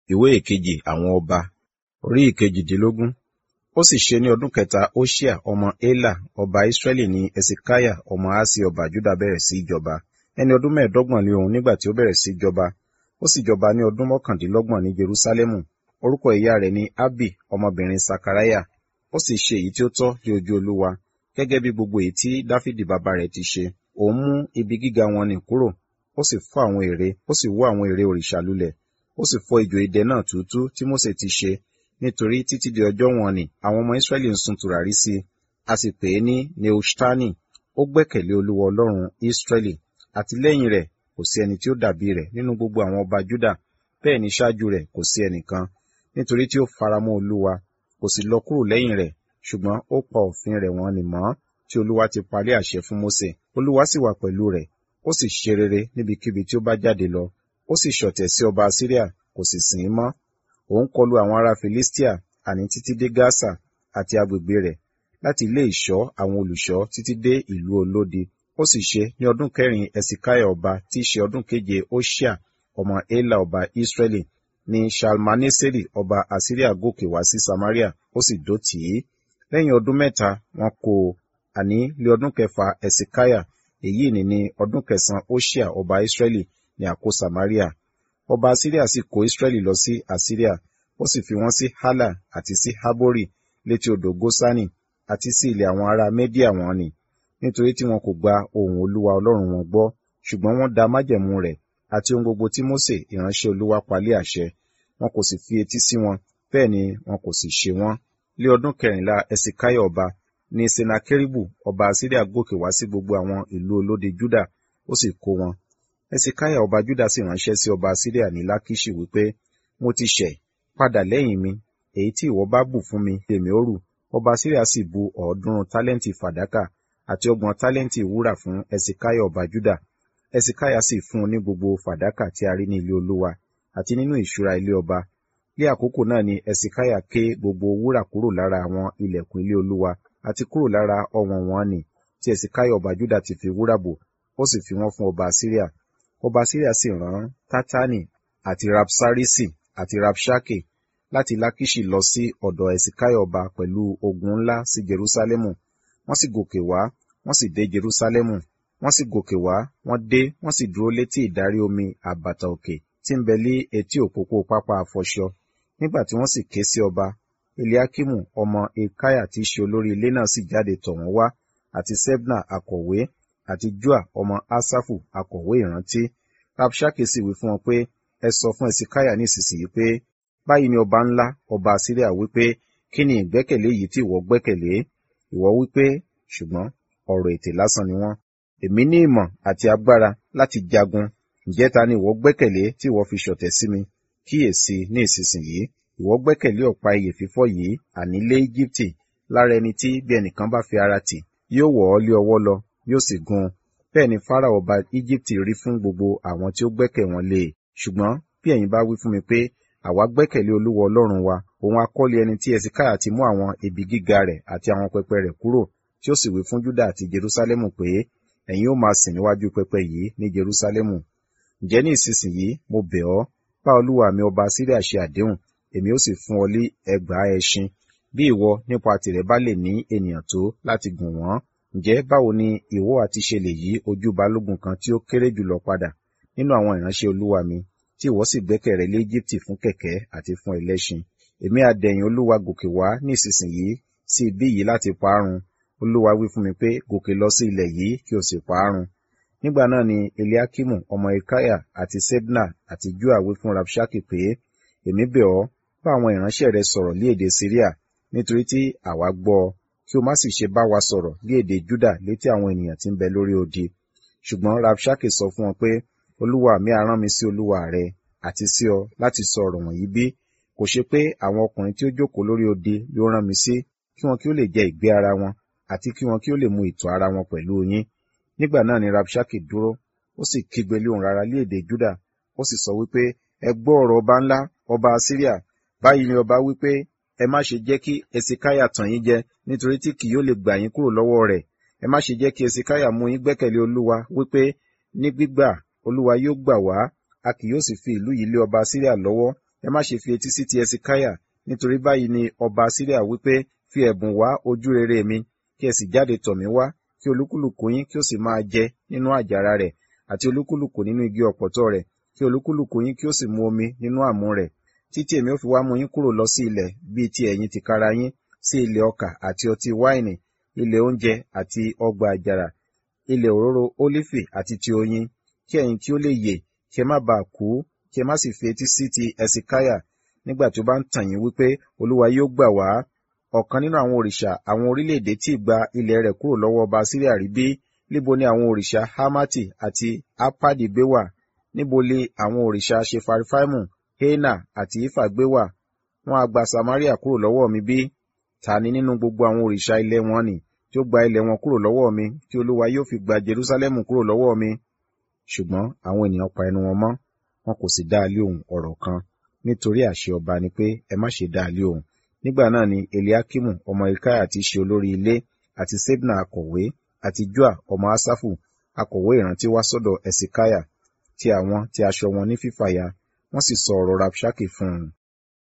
ìwé ìkejì àwọn ọba orí ìkejìdínlógún ó sì ṣe ní ọdún kẹta Hoṣea ọmọ Éla ọba Israẹli ní Hesekiah ọmọ Ahasi ọba Juda bẹ̀rẹ̀ sí í jọba ẹni ọdún mẹ́ẹ̀ẹ́dọ́gbọ̀n ni òun nígbà tí ó bẹ̀rẹ̀ sí í jọba ó sì jọba ní ọdún mọ́kàndínlọ́gbọ̀n ní Jerúsálẹ́mù orúkọ ìyá rẹ̀ ni Abi ọmọbìnrin Sakariah ó sì ṣe èyí tí ó tọ́ ní ojú Olúwa gẹ́gẹ́ bí gbogbo èyí tí Dáfídì bàbá rẹ̀ ti ṣe òun mú ibi gíga wọn nì kúrò ó sì fọ́ àwọn ère ó sì wó àwọn ère òrìṣà lulẹ̀ ó sì fọ́ ijò idẹ náà túútú tí Mósè ti ṣe nítorí títí di ọjọ́ wọn ni àwọn ọmọ Ísírẹ́lì ń sun tùràrí sí i a sì pè é ní Nehuṣtani ó gbẹ́kẹ̀lé Olúwa Ọlọ́run Ísírẹ́lì àti lẹ́yìn rẹ̀ kò sí ẹni tí ó dàbí rẹ̀ nínú gbogbo àwọn ọba Júdà bẹ́ẹ̀ ni ṣáájú rẹ̀ kò sí ẹnìkan nítorí tí ó faramọ́ Olúwa kò sì lọ kúrò lẹ́yìn rẹ̀ ṣùgbọ́n ó pa òfin rẹ̀ wọ́n nì mọ́ tí Olúwa ti parí àṣẹ fún Mósè Olúwa sì wà pẹ̀lú rẹ̀ ó sì ṣe rere níbikíbi tí ó bá jáde lọ ó sì ṣọ̀tẹ̀ sí ọba Asiria kò sì sìn ín mọ́ òun kọlu àwọn ará Filistia àní títí dé Gaza àti agbègbè rẹ̀ láti ilé ìṣọ́ àwọn olùṣọ́ títí dé ìlú olódi ó sì ṣe ní ọdún kẹrin Ẹsikáyà ọba tí í ṣe ọdún keje Hoṣea ọmọ Éla ọba Israẹli ní Shalmaneseri ọba Asiria gòkè wá sí Samaria ó sì dó tì í lẹ́yìn ọdún mẹ́ta wọ́n kó o àní lé ọdún kẹfà Ẹsikáyà èyí ni ní ọdún kẹsàn-án Hoṣea ọba Israẹli ní àkó Samaria ọba Asiria sì kó Israẹli lọ sí Asiria ó sì fi wọ́n sí Hala àti sí Habori létí odò Gosani àti sí ilẹ̀ àwọn ará Media wọn ni nítorí tí wọn kò gba ohùn Olúwa Ọlọ́run wọn gbọ́ ṣùgbọ́n wọ́n da májẹ̀mú rẹ̀ àti ohun gbogbo tí Mósè ìránṣẹ́ Olúwa palẹ̀ àṣẹ wọn kò sì fi etí sí wọn bẹ́ẹ̀ ni wọn kò sì ṣe wọ́n lé ọdún kẹrìnlá Ẹsikáyà ọba ní Senakeribu ọba Asiria gòkè wá sí gbogbo àwọn ìlú olódi Juda ó sì kó wọn Ẹsikáyà ọba Juda sì ránṣẹ́ sí ọba Asiria ní Lakiṣi wípé mo ti ṣẹ̀ padà lẹ́yìn mi èyí tí ìwọ bá bù fún mi lèmi ó rù ọba Asiria sì bu ọ̀ọ́dúnrún tálẹ́ǹtì fàdákà àti ọgbọ̀n tálẹ́ǹtì wúrà fún Ẹsikáyà ọba Juda Ẹsikáyà sì fún un ní gbogbo fàdákà tí a rí ní ilé Olúwa àti nínú ìṣúra ilé ọba ní àkókò náà ni Ẹsikáyà ké gbogbo wúrà kúrò lára àwọn ilẹ̀kùn ilé Olúwa àti kúrò lára ọ̀wọ̀n wọn nì tí Ẹsikáyà ọba Juda ti fi wúrà bò ó sì fi wọ́n fún ọba Asiria ọba Asiria sì rán Tátánì àti Rapsarisi àti Rapṣake láti Lakiṣi lọ sí ọ̀dọ̀ Ẹsikáyà ọba pẹ̀lú ogun ńlá sí Jerúsálẹ́mù wọ́n sì gòkè wá wọ́n sì dé Jerúsálẹ́mù wọ́n sì gòkè wá wọ́n dé wọ́n sì dúró létí ìdarí omi àbàtà òkè tí ń bẹ lé etí òpópó pápá àfọṣọ nígbà tí wọ́n sì ké sí ọba Eliakimu ọmọ Ekaya tí í ṣe olórí ilé náà sì jáde tọ̀ wọ́n wá àti Sebna akọ̀wé àti Joa ọmọ Asafu akọ̀wé ìrántí Rabṣake sì wí fún wọn pé ẹ sọ fún Ẹsikáyà nísinsìnyí pé báyìí ni ọba ńlá ọba Asiria wípé kí ni ìgbẹ́kẹ̀lé yìí tí ìwọ gbẹ́kẹ̀lé ìwọ wípé ṣùgbọ́n ọ̀rọ̀ ètè lásán ni wọ́n èmi ní ìmọ̀ àti agbára láti jagun ǹjẹ́ ta ni ìwọ gbẹ́kẹ̀lé tí ìwọ fi ṣọ̀tẹ̀ sí mi kíyèsí ní ìsinsìnyí ìwọ gbẹ́kẹ̀lé ọ̀pá ìyè fífọ́ yìí àní lé Íjíbítì lára ẹni tí bí ẹnìkan bá fi ara tì yóò wọ̀ ọ́ lé ọwọ́ lọ yóò sì gún un bẹ́ẹ̀ ni Fáráò ọba Íjíbítì rí fún gbogbo àwọn tí ó gbẹ́kẹ̀ wọn lé e ṣùgbọ́n bí ẹ̀yin bá wí fún mi pé àwa gbẹ́kẹ̀lé Olúwa Ọlọ́run wa òun akọ́lé ẹni tí Ẹsikáyà ti mú àwọn ibi gíga rẹ̀ àti àwọn pẹpẹ rẹ̀ kúrò tí ó sì wí fún Júdà àti Jerúsálẹ́mù pé ẹ̀yin ó máa sìn níwájú pẹpẹ yìí ní Jerúsálẹ́mù ǹjẹ́ ní ìsinsìnyí mo bẹ̀ ọ́ bá olúwa mi ọba Síríà ṣe àdéhùn èmi ó sì fún ọ lé ẹgbàá ẹṣin bí ìwọ nípa tìrẹ bá lè ní ènìyàn tó láti gùn wọ́n ǹjẹ́ báwo ni ìwọ àti ṣe lè yí ojú balógun kan tí ó kéré jùlọ padà nínú àwọn ìránṣẹ́ olúwa mi tí ìwọ sì gbẹ́kẹ̀ rẹ lé Íjíbítì fún kẹ̀kẹ́ àti fún ẹlẹ́ṣin èmi á dẹ̀yìn olúwa gòkè wá ní ìsinsìnyí sí ibí yìí láti parun olúwa wí fún mi pé gòkè lọ sí ilẹ̀ yìí kí o sì parun nígbà náà ni eliakimu ọmọ ikaya àti sebna àti joa wí fún rabshake pé èmi bẹ̀ ọ́ bá àwọn ìránṣẹ́ rẹ sọ̀rọ̀ ní èdè syria nítorí tí àwa gbọ́ ọ kí o má sì ṣe bá wa sọ̀rọ̀ ní èdè juda létí àwọn ènìyàn tí ń bẹ lórí odi ṣùgbọ́n rabshake sọ fún wọn pé olúwa mi á rán mi sí olúwa rẹ àti sí ọ láti sọ ọ̀rọ̀ wọ̀nyí bí kò ṣe pé àwọn ọkùnrin tí ó jókòó lórí odi ló rán mi sí kí wọn kí ó lè jẹ ìgbé ara wọn àti kí wọn kí ó lè mu ìtọ̀ ara wọn pẹ̀lú yín nígbà náà ni rabshake dúró ó sì kígbe lé ohùn rara lé èdè juda ó sì sọ wípé ẹ gbọ́ ọ̀rọ̀ ọba ńlá ọba asiria báyìí ni ọba wípé ẹ má ṣe jẹ́ kí esikaya tàn yín jẹ nítorí tí kì yóò lè gbà yín kúrò lọ́wọ́ rẹ̀ ẹ má ṣe jẹ́ kí esikaya mú yín gbẹ́kẹ̀lé olúwa wípé ní gbígbà olúwa yóò gbà wá a kì yóò sì fi ìlú yìí lé ọba asiria lọ́wọ́ ẹ má ṣe fi etí sí ti ẹsikáyà nítorí báyìí ni ọba síríà wípé fi ẹ̀bùn wá ojú rere mi kí ẹ sì jáde tọ̀ mí wá kí olúkúlùkù yín kí ó sì máa jẹ nínú àjàrà rẹ̀ àti olúkúlùkù nínú igi ọ̀pọ̀tọ́ rẹ̀ kí olúkúlùkù yín kí ó sì mu omi nínú àmú rẹ̀ títí èmi ó fi wá mú yín kúrò lọ sí ilẹ̀ bíi ti ẹ̀yin tìkára yín sí ilẹ̀ ọkà àti ọtí wáìnì ilẹ̀ oúnjẹ àti ọgbà àjàrà ilẹ̀ òróró ólífì àti ti oyin kí ẹ̀yin kí ó lè yè kí ẹ má bàa kú kí ẹ má sì fi etí sí ti ẹsikáyà nígbà tí ó bá ń tàn yín wípé olúwa yóò gbà wá ọ̀kan nínú àwọn òrìṣà àwọn orílẹ̀-èdè tí gba ilẹ̀ rẹ̀ kúrò lọ́wọ́ ọba síríà rí bí níbo ni àwọn òrìṣà hamati àti apadi gbé wà níbo lè àwọn òrìṣà ṣefarifaimu hena àti ifa gbé wà wọn a gba samaria kúrò lọ́wọ́ mi bí ta ni nínú gbogbo àwọn òrìṣà ilẹ̀ wọn ni tí ó gba ilẹ̀ wọn kúrò lọ́wọ́ mi tí olúwa yóò fi gba jerusalemu kúrò lọ́wọ́ mi ṣùgbọ́n àwọn ènìyàn pa ẹnu wọn mọ́ wọn kò sì dá a lé ohùn ọ̀rọ̀ kan nítorí àṣẹ ọba ni pé ẹ má ṣe dá a lé ohùn nígbà náà ni eliakimu ọmọ ilkaya ti ṣe olórí ilé àti sebna akọ̀wé àti joa ọmọ asafu akọ̀wé ìrántí wá sọ́dọ̀ ẹsikaya ti àwọn ti aṣọ wọn ní fífàya wọ́n sì sọ ọ̀rọ̀ rabshake fún un